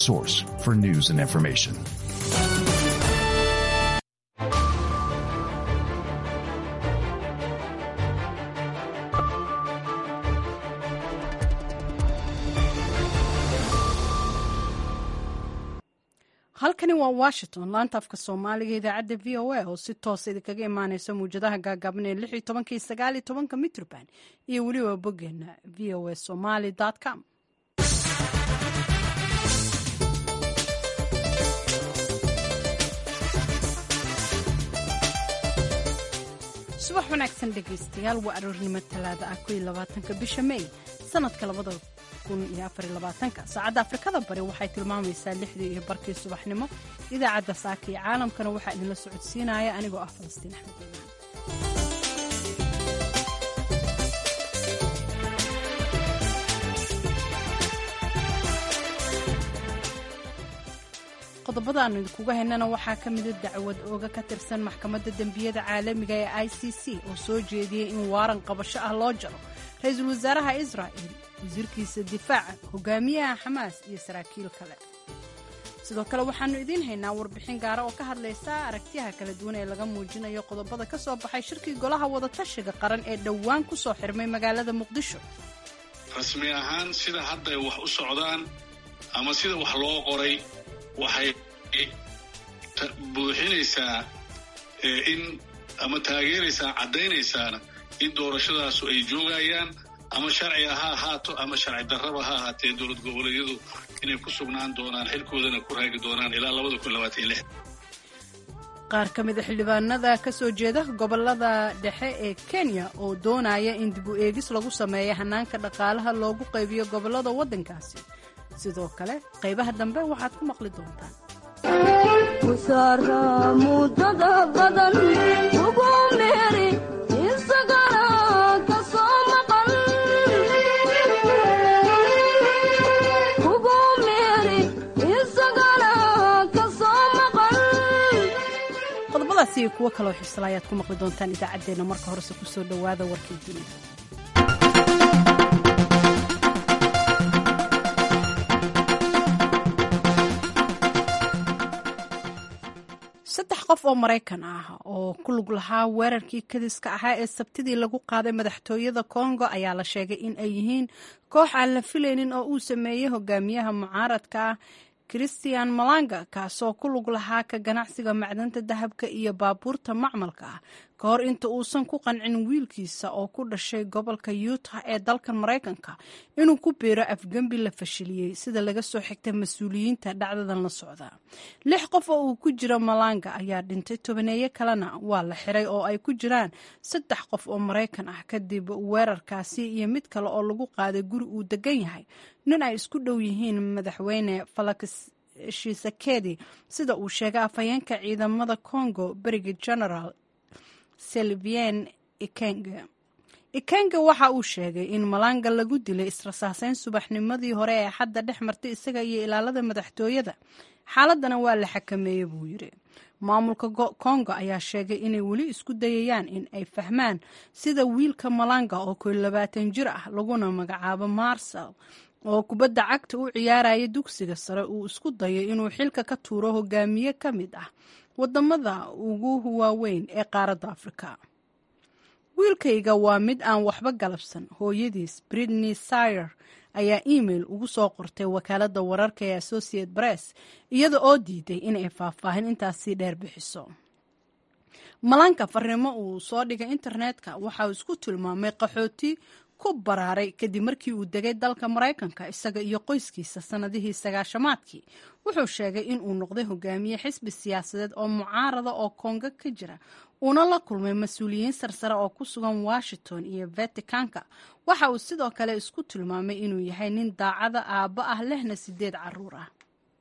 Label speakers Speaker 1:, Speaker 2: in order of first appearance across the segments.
Speaker 1: source for news and information.
Speaker 2: halkani waa washington laanta afka soomaaliga idaacadda v o a oo si toosa idinkaga imaaneysa muwjadaha gaagaaban ee lix iyo tobanka iyo sagaal iyo tobanka mitroband iyo weliba boggeena v o a somaly com subax wanaagsan dhegaystayaal waa aroornimo talaada ah ko iyo labaatanka bisha may sanadka labada kun iyo afar iyo labaatanka saacadda afrikada bari waxay tilmaamaysaa lixdii iyo barkii subaxnimo idaacadda saaka iyo caalamkana waxaa idinla socodsiinaya anigoo ah falastiin axmed iimaan qodobada aanu idinkuga haynana waxaa ka mida dacwad ooga ka tirsan maxkamadda dembiyada caalamiga ee i c c oo soo jeediyey in waaran qabasho ah loo jaro ra-iisul wasaaraha israa'il wasiirkiisa difaaca hogaamiyaha xamaas iyo saraakiil kale sidoo kale waxaannu idiin haynaa warbixin gaara oo ka hadlaysa aragtiyaha kala duwan ee laga muujinayo qodobada ka soo baxay shirkii golaha wadatashiga qaran ee dhowaan ku soo xirmay magaalada muqdisho
Speaker 3: rasmi ahaan sida hadda ay wax u socdaan ama sida wax loo qoray waxay buuxinaysaa in ama taageeraysaa caddaynaysaana in doorashadaasu ay joogayaan ama sharciga ha ahaato ama sharci darraba ha ahaatee dowlad goboleedyadu inay ku sugnaan doonaan xilkoodana ku raagi doonaan ilaa labada kun labaatan iyo lix
Speaker 2: qaar ka mida xildhibaanada ka soo jeeda gobolada dhexe ee kenya oo doonaya in dib u eegis lagu sameeyo hanaanka dhaqaalaha loogu qaybiyo gobollada waddankaasi sidoo kale qaybaha dambe waxaad ku maqli doontaan
Speaker 4: musaara mudada badan ugu meeri isagana ka soo maqan ugu meeri isagana ka soo maqan
Speaker 2: qodobadaasi iyo kuwo kaloo xiisala ayaad ku maqli doontaan idaacaddeenna marka horese ku soo dhowaada warkii dunida saddex qof oo maraykan ah oo ku lug lahaa weerarkii kadiska ahaa ee sabtidii lagu qaaday madaxtooyada kongo ayaa la sheegay in ay yihiin koox aan la filaynin oo uu sameeyey hogaamiyaha mucaaradka ah christian malanga kaasoo ku lug lahaa ka ganacsiga macdanta dahabka iyo baabuurta macmalka ah ka hor inta uusan ku qancin wiilkiisa oo ku dhashay gobolka yuutah ee dalkan maraykanka inuu ku biiro afgembi la fashiliyey sida laga soo xigtay mas-uuliyiinta dhacdadan la socda lix qof oo uu ku jiro malanga ayaa dhintay tobaneeye kalena waa la xiray oo ay ku jiraan saddex qof oo maraykan ah kadib weerarkaasi iyo mid kale oo lagu qaaday guri uu degan yahay nin ay isku dhow yihiin madaxweyne falakis shisekedi sida uu sheegay afhayeenka ciidamada congo beriga general selvien ikenge ikenge waxa uu sheegay in malanga lagu dilay israsaaseyn subaxnimadii hore ee xadda dhex martay isaga iyo ilaalada madaxtooyada xaaladana waa la xakameeyey buu yidhi maamulka kongo ayaa sheegay inay weli isku dayayaan in ay fahmaan sida wiilka malanga oo koy labaatan jir ah laguna magacaabo marsel oo kubadda cagta u ciyaaraya dugsiga sare uu isku dayo inuu xilka ka tuuro hogaamiye ka mid ah wadamada ugu waaweyn ee qaaradda afrika wiilkayga waa mid aan waxba galabsan hooyadiis britney sayer ayaa email ugu soo qortay wakaaladda wararka ee associate press iyada oo diiday inay faahfaahin intaasii dheer bixiso malanka farriimo uu soo dhigay internetka waxa uu isku tilmaamay qaxooti ku baraaray kadib markii uu degay dalka maraykanka isaga iyo qoyskiisa sannadihii sagaashamaadkii wuxuu sheegay in uu noqday hogaamiye xisbi siyaasadeed oo mucaarada oo kongo ka jira uuna la kulmay mas-uuliyiin sarsare oo ku sugan washington iyo vaticanka waxa uu sidoo kale isku tilmaamay inuu yahay nin daacada aabba ah lehna sideed caruur ah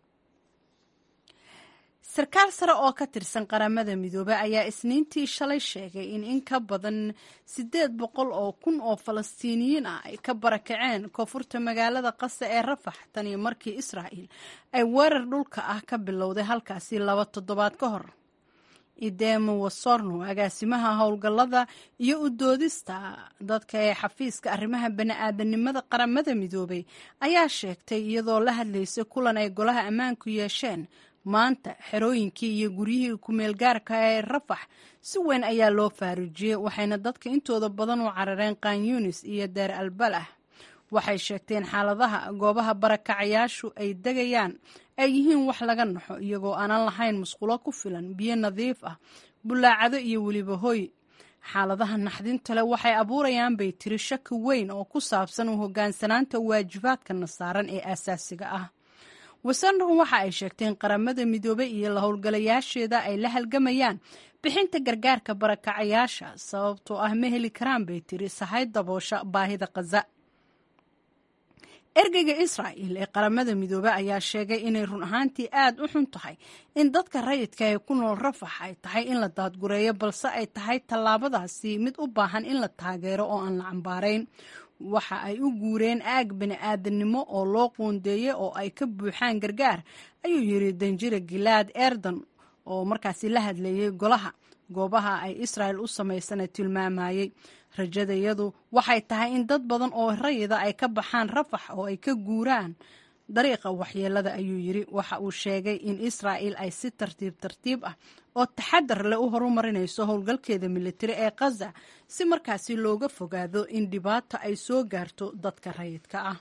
Speaker 2: sarkaal sare oo ka tirsan qaramada midoobey ayaa isniintii shalay sheegay in in ka badan siddeed boqol oo kun oo falastiiniyiin ah ay ka barakaceen koonfurta magaalada qasa ee rafax tan iyo markii israa'il ay weerar dhulka ah ka bilowday halkaasi laba toddobaad ka hor idemo wasorno agaasimaha howlgallada iyo u doodista dadka ee xafiiska arrimaha bani-aadanimada qaramada midoobay ayaa sheegtay iyadoo la hadlaysay kulan ay golaha ammaanku yeesheen maanta xerooyinkii iyo guryihii ku-meelgaarka ee rafax si weyn ayaa loo faaruujiyey waxayna dadka intooda badan u carareen kanyunis iyo deer albalah waxay sheegteen xaaladaha goobaha barakacayaashu ay degayaan ay yihiin wax laga naxo iyagoo aanan lahayn musqulo ku filan biyo nadiif ah bulaacado iyo weliba hoy xaaladaha naxdinta leh waxay abuurayaan bay tiri shaki weyn oo ku saabsan u hogaansanaanta waajibaadkana saaran ee aasaasiga ah wasanron waxa ay sheegteen qaramada midoobey iyo la howlgalayaasheeda ay la halgamayaan bixinta gargaarka barakacayaasha sababtoo ah ma heli karaan bay tiri sahay daboosha baahida khaza ergeyga israa'il ee qaramada midoobe ayaa sheegay inay run ahaantii aad u xun tahay in dadka rayidka ee ku nool rafax ay tahay in la daadgureeyo balse ay tahay tallaabadaasi mid u baahan in la taageero oo aan la cambaarayn waxa ay u guureen aag bani-aadannimo oo loo qoondeeyey oo ay ka buuxaan gargaar ayuu yiri danjire gilaad erdan oo markaasi la hadleeyey golaha goobaha ay israa'el u samaysana tilmaamayey rajadayadu waxay tahay in dad badan oo rayida ay ka baxaan rafax oo ay ka guuraan dariiqa waxyeelada ayuu yiri waxa uu sheegay in israa'il ay si tartiib tartiib ah oo taxadar leh u horumarinayso howlgalkeeda militari ee khaza si markaasi looga fogaado in dhibaato ay soo gaarto dadka rayidka ah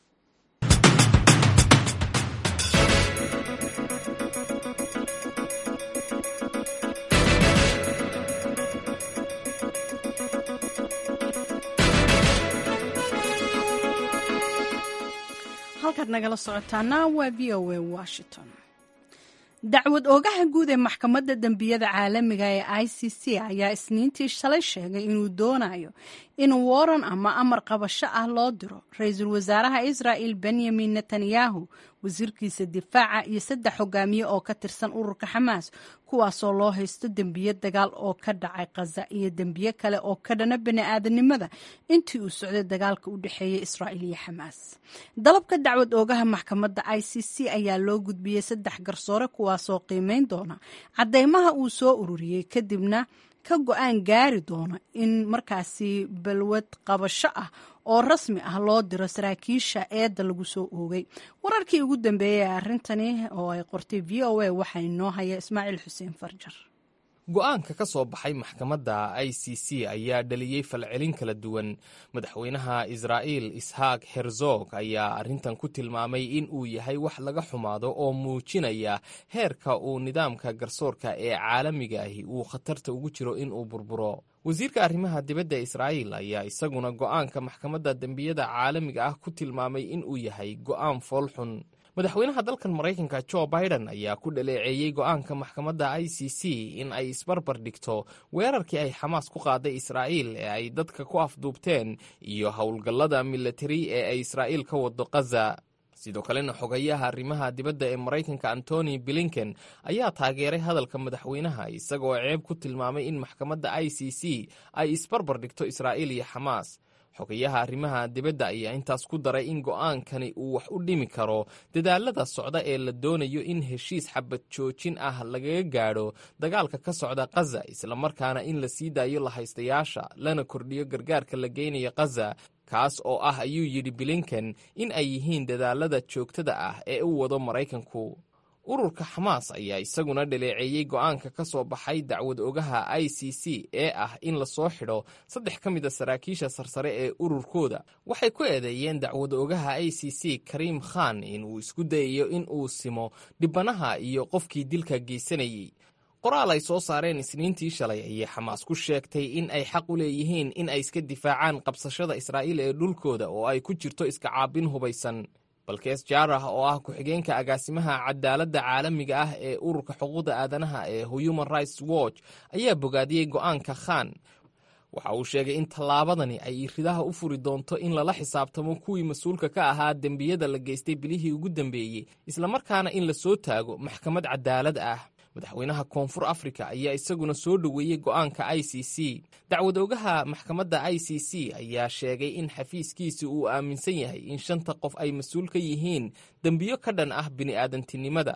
Speaker 2: halkaad nagala socotaana waa v o a washington dacwad oogaha guud ee maxkamadda dembiyada caalamiga ee i c c ayaa isniintii shalay sheegay inuu doonayo in waran ama amar qabasho ah loo diro ra-iisul wasaaraha israa'il benyamin netanyahu wasiirkiisa difaaca iyo saddex hogaamiye oo ka tirsan ururka xamaas kuwaasoo loo haysto dembiye dagaal oo ka dhacay khaza iyo dembiye kale oo ka dhana bani-aadanimada intii uu socday dagaalka u dhexeeyey israa'il iyo xamaas dalabka dacwad oogaha maxkamadda i c c ayaa loo gudbiyey saddex garsoore kuwaasoo qiimeyn doona caddeymaha uu soo ururiyey kadibna ka go-aan gaari doona in markaasi balwad qabasho ah oo rasmi ah loo diro saraakiisha eedda lagu soo oogay wararkii ugu dambeeyey ee arrintani oo ay qortay v o a waxaa inoo haya ismaaciil xuseen farjar
Speaker 5: go-aanka ka soo baxay maxkamadda i c c ayaa dhaliyey falcelin kala duwan madaxweynaha israa'iil ishaaq herzog ayaa arrintan ku tilmaamay in uu yahay wax laga xumaado oo muujinaya heerka uu nidaamka garsoorka ee caalamiga ahi uu khatarta ugu jiro in uu burburo wasiirka arrimaha dibadda israa'iil ayaa isaguna go-aanka maxkamadda dembiyada caalamiga ah ku tilmaamay in uu yahay go-aan foolxun madaxweynaha dalkan maraykanka jo biden ayaa ku dhaleeceeyey go-aanka maxkamadda i c c in ay isbarbar dhigto weerarkii ay xamaas ku qaaday israa'iil ee ay dadka ku afduubteen iyo howlgallada militari ee ay israa'iil ka wado khaza sidoo kalena xogayaha arrimaha dibadda ee maraykanka antony blinken ayaa taageeray hadalka madaxweynaha isagoo ceeb ku tilmaamay in maxkamadda i c c ay isbarbar dhigto israa'iil iyo xamaas xogayaha arrimaha dibadda ayaa intaas ku daray in go-aankani uu wax u dhimi karo dadaalada socda ee la doonayo in heshiis xabad joojin ah lagaga gaadho dagaalka ka socda khaza islamarkaana in la sii daayo lahaystayaasha lana kordhiyo gargaarka la geynayo khaza kaas oo ah ayuu yidhi blinken in ay yihiin dadaalada joogtada ah ee u wado maraykanku ururka xamaas ayaa isaguna dhaleeceeyey go-aanka ka soo baxay dacwad ogaha i c c ee ah in lasoo xidho saddex ka mid a saraakiisha sarsare ee ururkooda waxay ku eedeeyeen dacwad ogaha i c c kariim khan in uu isku dayayo in uu simo dhibanaha iyo qofkii dilka geysanayey qoraal ay soo saareen isniintii shalay ayay xamaas ku sheegtay in ay xaq u leeyihiin in ay iska difaacaan qabsashada israa'iil ee dhulkooda oo ay ku jirto iska caabin hubaysan balkees jaarah oo ah ku-xigeenka agaasimaha cadaaladda caalamiga ah ee ururka xuquuqda aadanaha ee human rights watch ayaa bogaadiyey go-aanka khan waxa uu sheegay in tallaabadani ay ridaha u furi doonto in lala xisaabtamo kuwii mas-uulka ka ahaa dembiyada la geystay bilihii ugu dambeeyey islamarkaana in la soo taago maxkamad cadaalad ah madaxweynaha koonfur africa ayaa isaguna soo dhoweeyey go-aanka i c c dacwad ogaha maxkamadda i c c ayaa sheegay in xafiiskiisi uu aaminsan yahay in shanta qof ay mas-uul ka yihiin dembiyo ka dhan ah bini'aadantinimada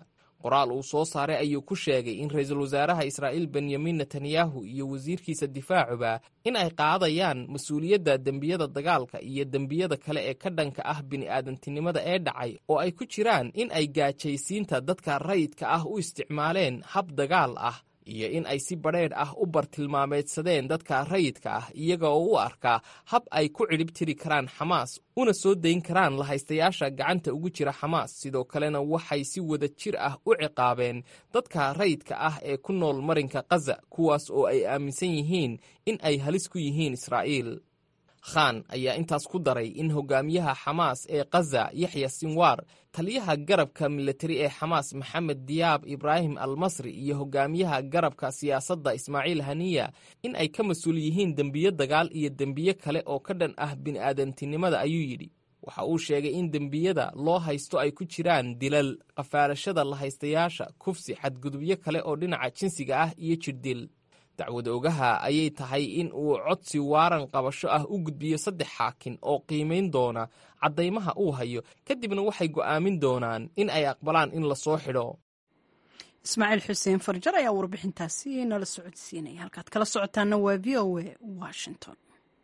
Speaker 5: qoraal uu soo saaray ayuu ku sheegay in ra-iisul wasaaraha israa'iil benyamin netanyahu iyo wasiirkiisa difaacuba in ay qaadayaan mas-uuliyadda dembiyada dagaalka iyo dembiyada kale ee ka dhanka ah bini'aadantinimada ee dhacay oo ay ku jiraan in ay gaajaysiinta dadka rayidka ah u isticmaaleen hab dagaal ah iyo in ay si badheedh ah u bartilmaameedsadeen dadka rayidka ah iyaga oo u arkaa hab ay ku cidhib tiri karaan xamaas una soo dayn karaan lahaystayaasha gacanta ugu jira xamaas sidoo kalena waxay si wada jir ah u ciqaabeen dadka rayidka ah ee ku nool marinka khaza kuwaas oo ay aaminsan yihiin in ay halis ku yihiin israa'iil khan ayaa intaas ku daray in hogaamiyaha xamaas ee khaza yaxya sinwaar taliyaha garabka militari ee xamaas maxamed diyaab ibraahim almasri iyo hogaamiyaha garabka siyaasadda ismaaciil haniya in ay ka mas-uul yihiin dembiyo dagaal iyo dembiyo kale oo ka dhan ah bini'aadantinimada ayuu yidhi waxa uu sheegay in dembiyada loo haysto ay ku jiraan dilal qafaalashada lahaystayaasha kufsi xadgudubyo kale oo dhinaca jinsiga ah iyo jirdil dacwad ogaha ayay tahay in uu codsi waaran qabasho ah u gudbiyo saddex xaakin oo qiimayn doona caddaymaha uu hayo kadibna waxay go'aamin doonaan in ay aqbalaan in la soo xidho
Speaker 2: ismaaciil xuseen farjar ayaa warbixintaasi nala socodsiinaya halkaad kala socotaana waa v o a washington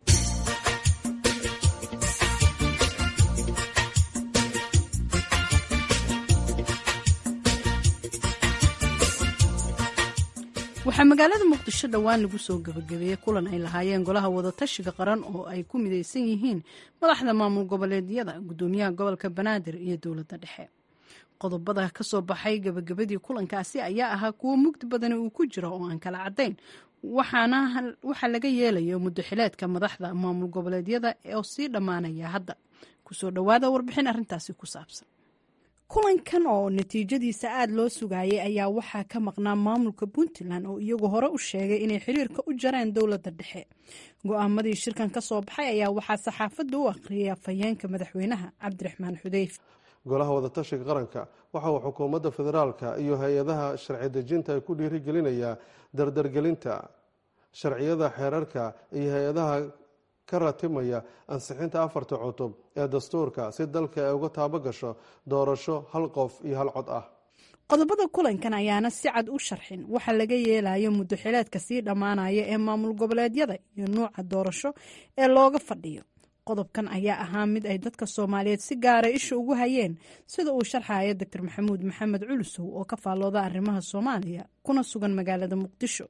Speaker 2: waxaa magaalada muqdisho dhowaan lagu soo gabagabeeyey kulan ay lahaayeen golaha wadatashiga qaran oo ay ku midaysan yihiin madaxda maamul goboleedyada gudoomiyaha gobolka banaadir iyo dowladda dhexe qodobada ka soo baxay gabagabadii kulankaasi ayaa ahaa kuwo mugdi badani uu ku jiro oo aan kala caddayn waxaa laga yeelayo muddo xileedka madaxda maamul goboleedyada oo sii dhammaanaya hadda kusoo dhowaada warbixin arrintaasi ku saabsan kulankan oo natiijadiisa aada loo sugaayay ayaa waxaa ka maqnaa maamulka puntland oo iyagu hore u sheegay inay xiriirka u jareen dowladda dhexe go-aamadii shirkan ka soo baxay ayaa waxaa saxaafadda u akhriyay afhayeenka madaxweynaha cabdiraxmaan xudeyf
Speaker 6: golaha wadatashiga qaranka waxa uu xukuumadda federaalka iyo hay-adaha sharci dejinta ay ku dhiirigelinayaa dardargelinta sharciyada xeerarka iyo hay-adaha ka ratimaya ansixinta afarta cutub ee dastuurka si dalka ay uga taabo gasho doorasho hal qof iyo hal cod ah
Speaker 2: qodobada kulankan ayaana si cad u sharxin waxa laga yeelayo muddo xileedka sii dhammaanaya ee maamul goboleedyada iyo nuuca doorasho ee looga fadhiyo qodobkan ayaa ahaa mid ay dadka soomaaliyeed si gaara isha ugu hayeen sida uu sharxaya doctor maxamuud maxamed culusow oo ka faallooda arrimaha soomaaliya kuna sugan magaalada muqdisho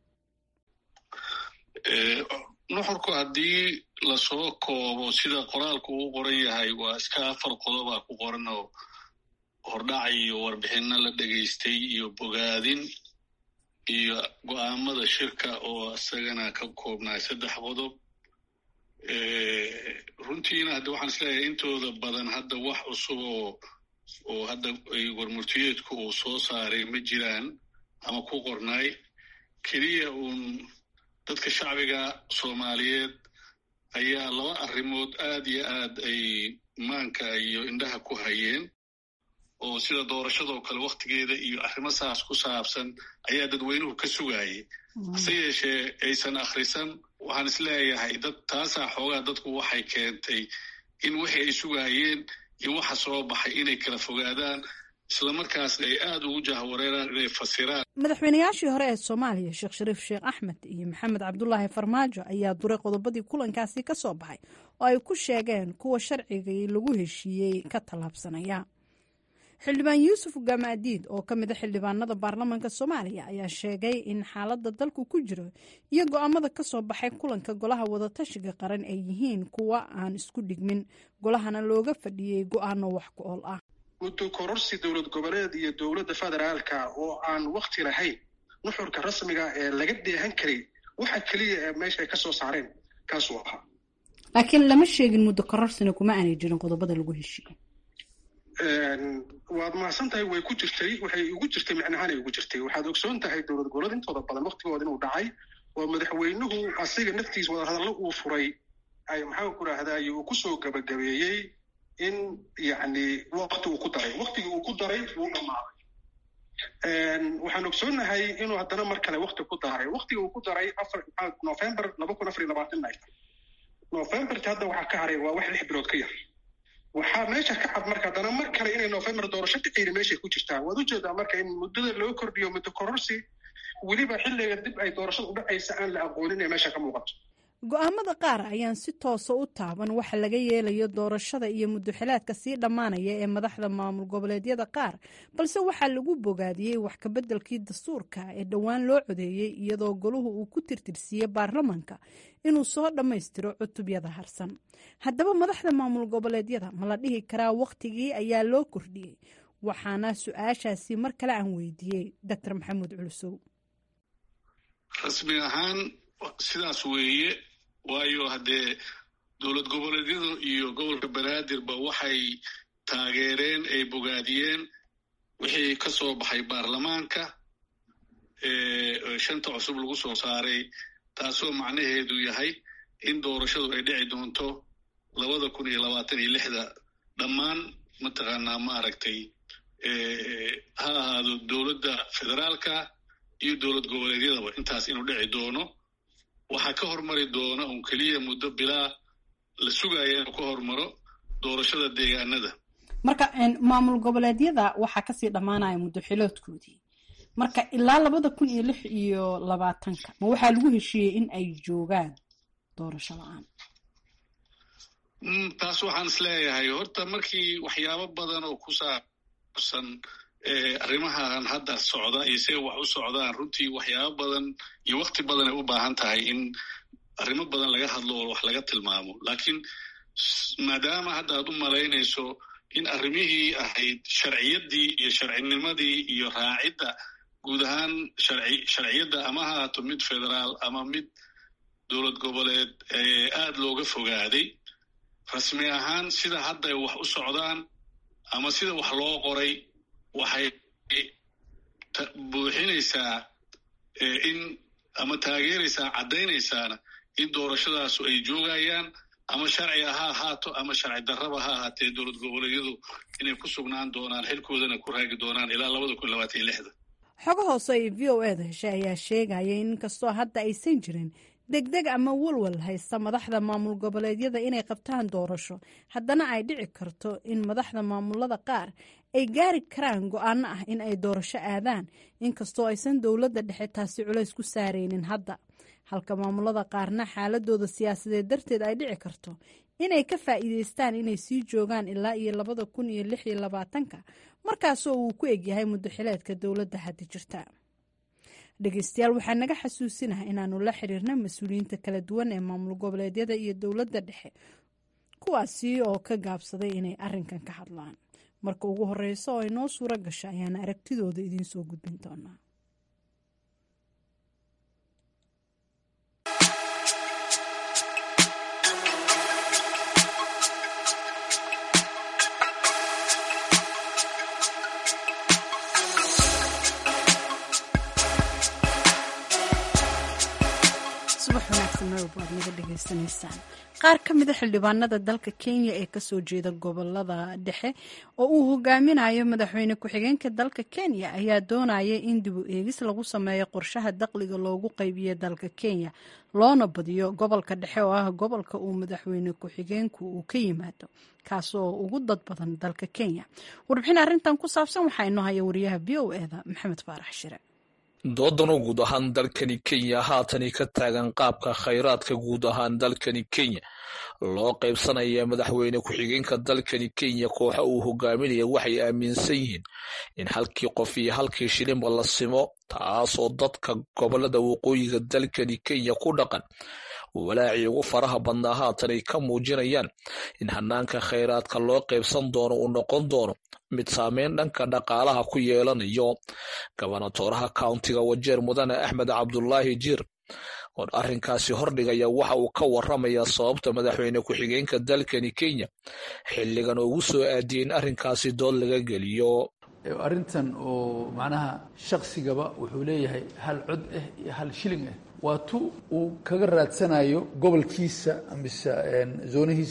Speaker 3: nuxurku haddii lasoo koobo sida qoraalku uu qoran yahay waa iska afar qodobaa ku qoran oo hordhac iyo warbixinno la dhegaystay iyo bogaadin iyo go-aamada shirka oo isagana ka koobnaay saddex qodob runtiina hadda waxaan isleeyahay intooda badan hadda wax cusub oo oo hadda warmurtiyeedku uu soo saaray ma jiraan ama ku qornaay keliya uun dadka shacbiga soomaaliyeed ayaa laba arrimood aad iyo aad ay maanka iyo indhaha ku hayeen oo sida doorashadoo kale wakhtigeeda iyo arrimo saas ku saabsan ayaa dadweynuhu ka sugaayay hase yeeshee aysan akhrisan waxaan isleeyahay dad taasaa xoogaa dadku waxay keentay in wixii ay sugaayeen iyo waxa soo baxay inay kala fogaadaan islamarkaasna ay aada ugu jahwareeraan inay fasiraan
Speaker 2: madaxweynayaashii hore ee soomaaliya sheekh shariif sheekh axmed iyo maxamed cabdulaahi farmaajo ayaa duray qodobadii kulankaasi ka soo baxay oo ay ku sheegeen kuwa sharcigii lagu heshiiyey ka tallaabsanaya xildhibaan yuusuf gamaadiid oo ka mid a xildhibaanada baarlamaanka soomaaliya ayaa sheegay in xaaladda dalku ku jiro iyo go-aamada ka soo baxay kulanka golaha wadatashiga qaran ay yihiin kuwa aan isku dhigmin golahana looga fadhiyey go-aano wax ku ool ah
Speaker 7: muddo kororsi dowlad goboleed iyo dowladda federaalka oo aan wakti lahayn nuxurka rasmiga ee laga deehan karay waxa keliya ee meesha ay ka soo saareen kaasuu ahaa
Speaker 2: laakiin lama sheegin muddo kororsina kuma aanay jirin qodobada lagu heshiiyey
Speaker 7: waad mahadsan tahay way ku jirtay waxay ugu jirtay micnahaanay ugu jirtay waxaad ogsoon tahay dowlad goboleed intooda badan waktigooda inuu dhacay oo madaxweynuhu asiga naftiis wadahadallo uu furay ay maxaan ku rahdaay uu kusoo gabagabeeyey in yacni wakti uu ku daray waktigii uu ku daray wuu dhammaaday waxaan ogsoonahay inuu haddana mar kale wakti ku daray waktigii uu ku daray afar november laba kun afar iyo labaatan ay tahay novemberta hadda waxaa ka haray waa wax lix bilood ka yar waxaa meesha ka cad marka haddana mar kale inay november doorasho dhiciyni meeshay ku jirtaa waad ujeedaa marka in muddada loo kordhiyo muddo kororsi weliba xilliga dib ay doorashada u dhacaysa aan la aqoonin ee meesha ka muuqato
Speaker 2: go-aamada qaar ayaan si toosa u taaban waxa laga yeelayo doorashada iyo muddoxilaadka sii dhammaanaya ee madaxda maamul goboleedyada qaar balse waxaa lagu bogaadiyey wax kabeddelkii dastuurka ee dhowaan loo codeeyey iyadoo goluhu uu ku tirtirsiiyey baarlamanka inuu soo dhammaystiro cutubyada harsan haddaba madaxda maamul goboleedyada ma la dhihi karaa wakhtigii ayaa loo kordhiyey waxaana su-aashaasi mar kale aan weydiiyey doctor maxamuud culusow
Speaker 3: rasmi ahaan sidaas weeye waayo haddee dowlad goboleedyadu iyo gobolka banaadirba waxay taageereen ay bogaadiyeen wixii ka soo baxay baarlamaanka shanta cusub lagu soo saaray taasoo macnaheedu yahay in doorashadu ay dhici doonto labada kun iyo labaatan iyo lixda dhammaan mataqaanaa maaragtay ha ahaado dowladda federaalka iyo dowlad goboleedyadaba intaas inuu dhici doono waxaa ka hormari doona un keliya muddo bilaa la sugaya inuu ka hormaro doorashada deegaanada
Speaker 2: marka maamul goboleedyada waxaa kasii dhammaanaya muddoxiloodkoodii marka ilaa labada kun iyo lix iyo labaatanka ma waxaa lagu heshiiyey in ay joogaan doorasho la-aan
Speaker 3: taas waxaan is leeyahay horta markii waxyaabo badan oo ku saabsan arrimahan hadda socda iyo siay wax u socdaan runtii waxyaabo badan iyo wakti badan ay u baahan tahay in arrimo badan laga hadlo oo wax laga tilmaamo laakiin maadaama hadda aad u malaynayso in arrimihii ahayd sharciyaddii iyo sharcinimadii iyo raacidda guud ahaan sharci sharciyadda ama ha haato mid federaal ama mid dowlad goboleed aad looga fogaaday rasmi ahaan sida hadda ay wax u socdaan ama sida wax loo qoray waxay buuxinaysaa in ama taageeraysaa caddaynaysaana in doorashadaasu ay joogayaan ama sharciga ha ahaato ama sharci darraba ha ahaatee dowlad goboleedyadu inay ku sugnaan doonaan xilkoodana ku raagi doonaan ilaa labada kun labaatan iyo lixda
Speaker 2: xogo hoose ay v o eda heshay ayaa sheegaya in inkastoo hadda aysan jirin degdeg ama walwal haysta madaxda maamul goboleedyada inay qabtaan doorasho haddana ay dhici karto in madaxda maamulada qaar ay gaari karaan go-aano ah in ay doorasho aadaan inkastoo aysan dowladda dhexe taasi culays ku saaraynin hadda halka maamulada qaarna xaaladooda siyaasadeed darteed ay dhici karto inay ka faa'iideystaan inay sii joogaan ilaa iyo labada kun iyo lix iyo labaatanka markaasoo uu ku egyahay muddoxileedka dowladda hadda jirta dhegeystayaal waxaa naga xasuusinaha inaanu la xiriirna mas-uuliyiinta kala duwan ee maamul goboleedyada iyo dowladda dhexe kuwaasi oo ka gaabsaday inay arinkan ka hadlaan marka ugu horeysa oo ay noo suuro gasha ayaana aragtidooda idiin soo gudbin doonaa qaar ka mida xildhibaanada dalka kenya ee kasoo jeeda gobolada dhexe oo uu hogaaminayo madaxweyne ku-xigeenka dalka kenya ayaa doonaya in dib u eegis lagu sameeyo qorshaha daqliga loogu qaybiyo dalka kenya loona badiyo gobolka dhexe oo ah gobolka uu madaxweyne ku-xigeenku uu ka yimaado kaasoo ugu dad badan dalka kenya warbixin arrintan ku saabsan waxaa inoo haya wariyaha v o eda maxamed faarax shire
Speaker 8: doodano guud ahaan dalkani kenya haatani ka taagan qaabka khayraadka guud ahaan dalkani kenya loo qaybsanaya madaxweyne ku-xigeenka dalkani kenya kooxa uu hogaaminaya waxay aaminsan yihiin in halkii qof iyo halkii shilinba la simo taasoo dadka gobolada waqooyiga dalkani kenya ku dhaqan walaacii ugu faraha badnaa haatan ay ka muujinayaan in hanaanka khayraadka loo qaybsan doono uu noqon doono mid saameyn dhanka dhaqaalaha ku yeelanayo gobonatooraha countiga wajeer mudane axmed cabdulaahi jiir oo arrinkaasi hordhigaya waxa uu ka waramayaa sababta madaxweyne ku-xigeenka dalkani kenya xilligan ugu soo aadiyey in arrinkaasi dood laga geliyo
Speaker 9: arrintan oo macnaha shaqsigaba wuxuu leeyahay hal cod ah iyo hal shilling ah waa tu uu kaga raadsanayo gobolkiisa mise zoonihiisa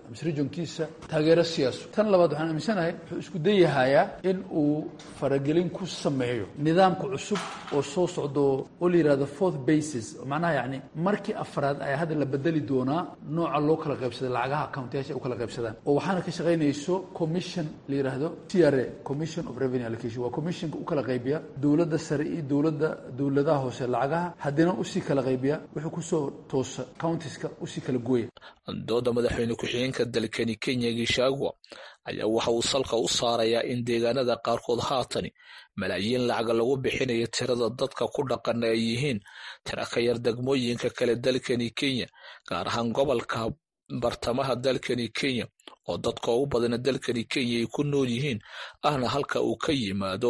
Speaker 9: mise regionkiisa taageero siyaaso tan labaad waxaan aaminsanahay wuxuu isku dayahayaa in uu faragelin ku sameeyo nidaamka cusub oo soo socdo oo la yihahdo fourth basis macnaha yacni markii afraad ayaa hadda la bedeli doonaa nooca loo kala qaybsaday lacagaha accountayaasha ay u kala qaybsadaan oo waxaana ka shaqaynayso commission la yidhaahdo c r a commission of revenue allocation waa commissionka u kala qaybiya dowladda sare iyo dowladda dowladaha hoose lacagaha haddina usii kala qaybiya wuxuu kusoo toosa countiska usii kala gooya
Speaker 8: dooda madaxweyne ku-xigeenka dalkani kenya gishagwa ayaa waxa uu salka u saarayaa in deegaanada qaarkood haatani malaayiin lacaga lagu bixinayo tirada dadka ku dhaqana ay yihiin tira ka yar degmooyinka kale dalkani kenya gaar ahaan gobolka bartamaha dalkani kenya oo dadka ugu badana dalkani kenya ay ku nool yihiin ahna halka uu ka yimaado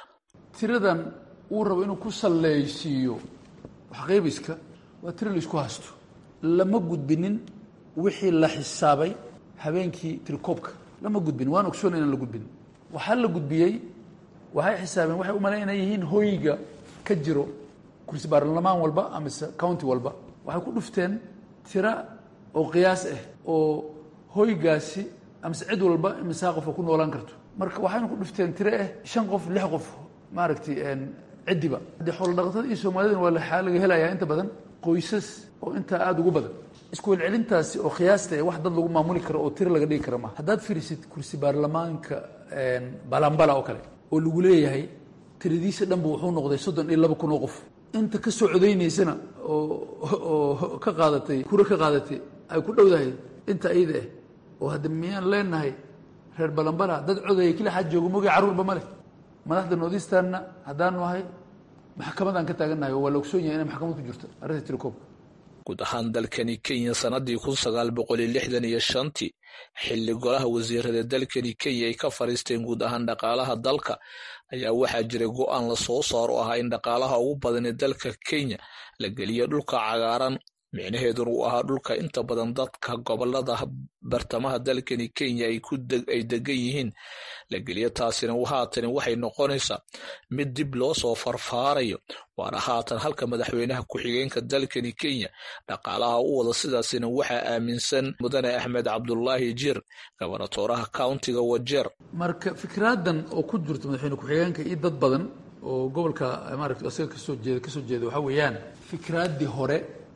Speaker 9: tiradan uu rabo inuu ku sallaysiiyo waxqaybiska waa tiro laisku haysto lama gudbinin wixii la xisaabay habeenkii tirikoobka lama gudbin waan ogsoona inaan la gudbin waxaa la gudbiyey waxay xisaabeen waxay u malayn inay yihiin hoyga ka jiro kursi baarlamaan walba amise county walba waxay ku dhufteen tira oo qiyaas ah oo hoygaasi amise cid walba imisaa qofa ku noolaan karto marka waxayna ku dhufteen tire ah shan qof lix qof maaragtay ciddiba haddii xoolo dhaqatada iyo soomaalidana waa laxaa laga helayaa inta badan qoysas oo intaa aada ugu badan isku welcelintaasi oo khiyaasta ee wax dad lagu maamuli karo oo tiro laga dhigi kara maaha haddaad fiirisid kursi baarlamaanka balambala oo kale oo lagu leeyahay tiradiisa dhanba wuxuu noqday soddon iyo laba kun oo qof inta ka soo codaynaysana oo oo ka qaadatay kuro ka qaadatay ay ku dhowdahay inta iyada ah oo hadda miyaan leenahay reer balambala dad codaya kila xaad joogo mogi carruurba ma leh madaxda noodistanna haddaanu ahay maxkamadaan ka taagannahay oo waa la ogsoon yahay inay maxkamad ku jirto arrinta tirikoobka
Speaker 8: guud ahaan dalkani kenya sanadii kun sagaal boqol iyo lixdan iyo shantii xilli golaha wasiirada dalkani kenya ay ka fadhiisteen guud ahaan dhaqaalaha dalka ayaa waxaa jiray go-aan la soo saaro ahaa in dhaqaalaha ugu badan ee dalka kenya la geliyo dhulka cagaaran micnaheeduna uu ahaa dhulka inta badan dadka gobolada bartamaha dalkani kenya ay degan yihiin la geliyo taasina haatani waxay noqonaysaa mid dib loo soo farfaarayo waana haatan halka madaxweynaha ku-xigeenka dalkani kenya dhaqaalaha u wada sidaasina waxaa aaminsan mudane axmed cabdulaahi jir gobonatooraha countiga wajeer
Speaker 9: marka fikraadan oo ku jirto madaxweyne ku-xigeenka iyo dad badan oo gobolka maaragta isaga kasoo jeeda kasoo jeeda waxaa weeyaan fikraaddii hore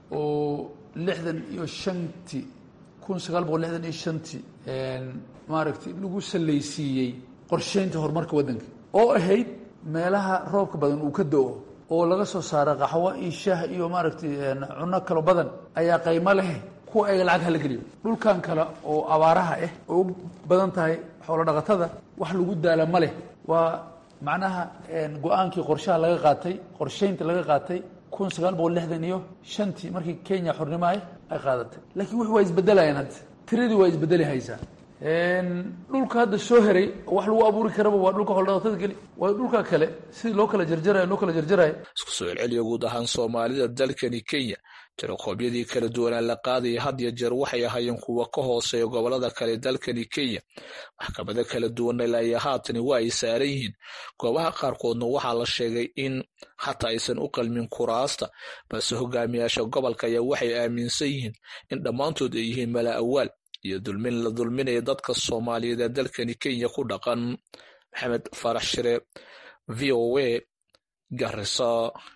Speaker 9: oo lixdan iyo shantii kun sagaal boqol lixdan iyo shantii maaragtay lagu sallaysiiyey qorsheynta horumarka waddanka oo ahayd meelaha roobka badan uu ka do-o oo laga soo saara qaxwo iyo shaah iyo maaragtay cunno kalo badan ayaa qaymo leh kuwa ayaga lacag hala geliyo dhulkan kale oo abaaraha ah oo u badan tahay xoolo dhaqatada wax lagu daala ma leh waa macnaha go-aankii qorshaha laga qaatay qorsheynta laga qaatay kun sagaal boqol lixdan iyo shantii markii kenya xornimo ah ay qaadatay laakiin wux waa isbedelayaan hadda tiradii waa isbedeli haysaa dhulka hadda soo heray wax lagu abuuri karaba waa dhulka xoldhaqatada geli waa dhulka kale sidii loo kala jarjarayo loo kala jarjarayo
Speaker 8: isku soo celceliya guud ahaan soomaalida dalkani kenya tirokoobyadii kala duwanaa la qaadaya had iyo jeer waxay ahaayeen kuwa ka hooseeya gobolada kale dalkani kenya maxkamado kala duwana ilaa haatani waa ay saaran yihiin goobaha qaarkoodna waxaa la sheegay in xataa aysan u qalmin kuraasta balse hogaamiyaasha gobolka ayaa waxay aaminsan yihiin in dhammaantood ay yihiin mala awaal iyo dulmin la dulminaya dadka soomaaliyeed ee dalkani kenya ku dhaqan maxamed farax shire v o a garisa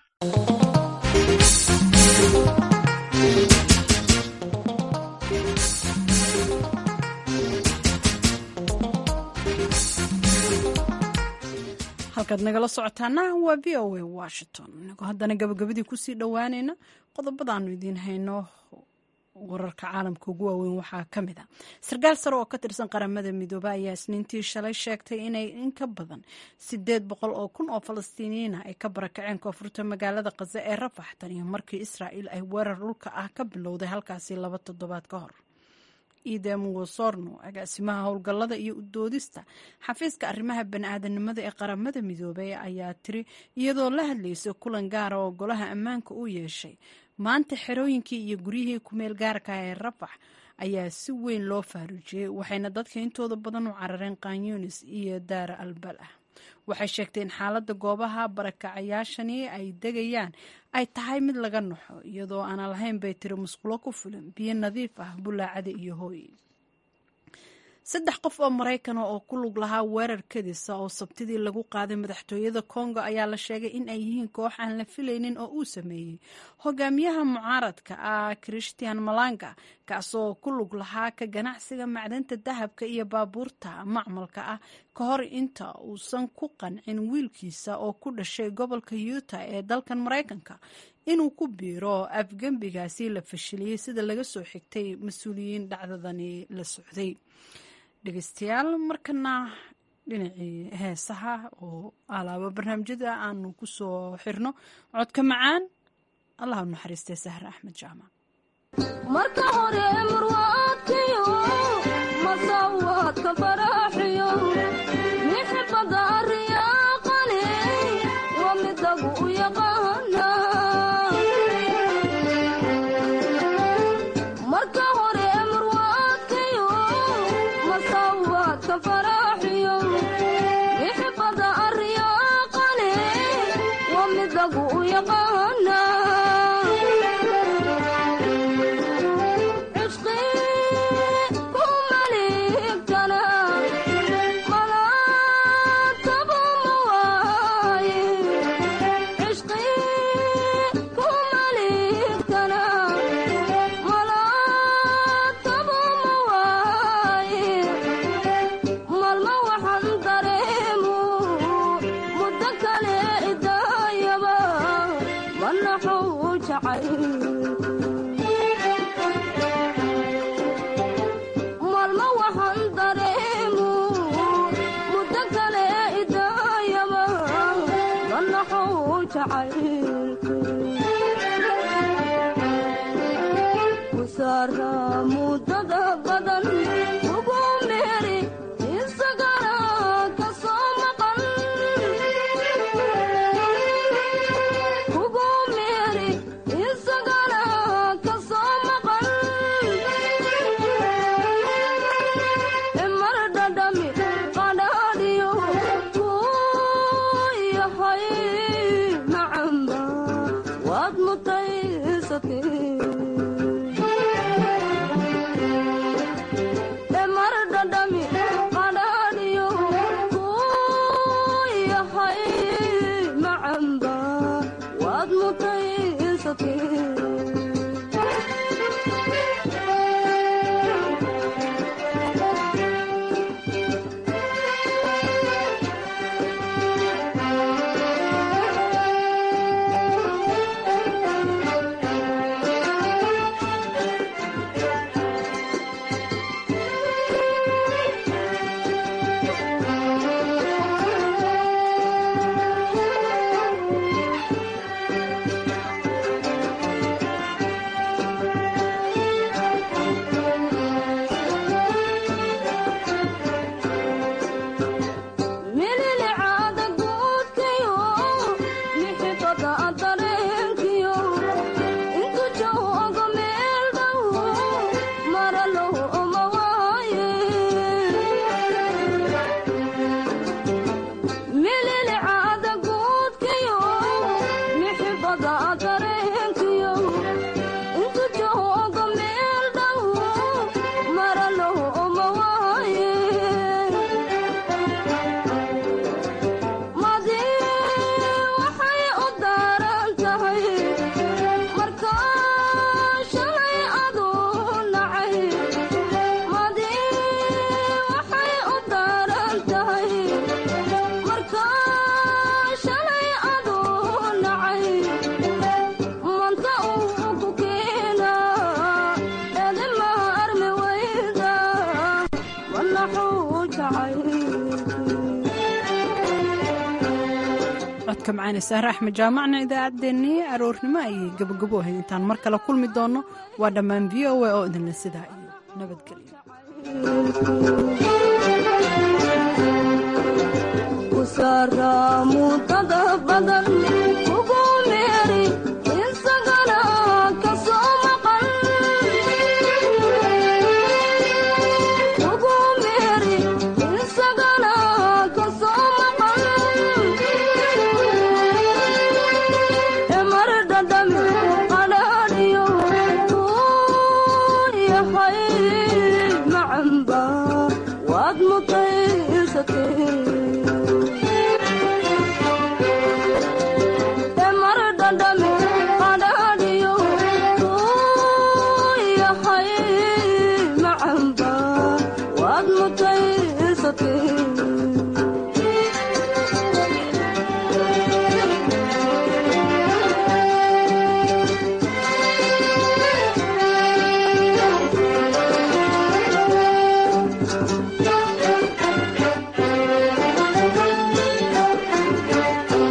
Speaker 2: halkaad nagala socotaana waa v o a washington inagoo haddana gabagabadii kusii dhowaanayna qodobadaanu idiin hayno wararka caalamka ugu waaweyn waxaa ka mid a sarkaal sare oo ka tirsan qaramada midoobe ayaa isniintii shalay sheegtay inay in ka badan sideed boqol oo kun oo falastiiniyiina ay ka barakaceen koonfurta magaalada khaza ee rafax tan iyo markii israa'iil ay weerar dhulka ah ka bilowday halkaasi laba toddobaad ka hor idem wosorno agaasimaha howlgallada iyo udoodista xafiiska arrimaha bani-aadanimada ee qaramada midoobey ayaa tiri iyadoo la hadlaysa kulan gaara oo golaha ammaanka u yeeshay maanta xerooyinkii iyo guryihii kumeel gaarka ee rafax ayaa si weyn loo faaruujiyey waxayna dadka intooda badan u carareen kanyunis iyo daara albal ah waxay sheegtay in xaaladda goobaha barakacayaashani ay degayaan ay tahay mid laga naxo iyadoo aanan lahayn bay tiri musqulo ku filan biyo nadiif ah bulaacada iyo hooy saddex qof oo maraykana oo ku lug lahaa weerar kadisa oo sabtidii lagu qaaday madaxtooyada kongo ayaa la sheegay in ay yihiin koox aan la filaynin oo uu sameeyey hogaamiyaha mucaaradka ah christian malanga kaasoo ku lug lahaa ka ganacsiga macdanta dahabka iyo baabuurta macmalka ah ka hor inta uusan ku qancin wiilkiisa oo ku dhashay gobolka yuta ee dalkan maraykanka inuu ku biiro afgembigaasi la fashiliyey sida laga soo xigtay mas-uuliyiin dhacdadani la socday dhegeystayaal markana dhinacii heesaha oo alaaba barnaamijyada aanu ku soo xirno codka macaan allah u naxariistay sahre axmed jaamac
Speaker 4: marka hore marwaadkiyo masawaadka faraaxiyo mixibada riyaaqane waa midagu u yaqaana marka hore marwaadkiyo masawaadka faraaxiyo mixibada riyaaqane waa midagu u yaqaana maalmo waxaan dareemu muddo kale idaayaba manaxow jacaylku saara muddada badan ugu meeri isagana ka soo maqan ugu meeri isagana ka soo maqan mar dhadhami qadhaadhiyo kuu yahay macamba waad mutaysatay mar dhadhami qadhaadhiyo kuu yahay macamba waad mutaysatay mililicaada guudkiyo mixibada dareenkiyo intu joogo meel dhow maralow uma waaye mililicaada guudkiyo mixibada dareenkiyo intu joogo meel dhow maralow uma waaye madi waxay u daaran tahay marka shalay aduu nacay madi waxay u daaran tahay marka shalay aduu nacay manta uu ku keena edima armi wayda wanaxuu jacay
Speaker 2: codka macaane sahre axmed jaamacna idaacaddeenii aroornimo ayay gabogabo ahayd intaan mar kale kulmi doonno waa dhammaan v o a oo idinle sidaa iyo nabadgelyo
Speaker 4: ku saara muddada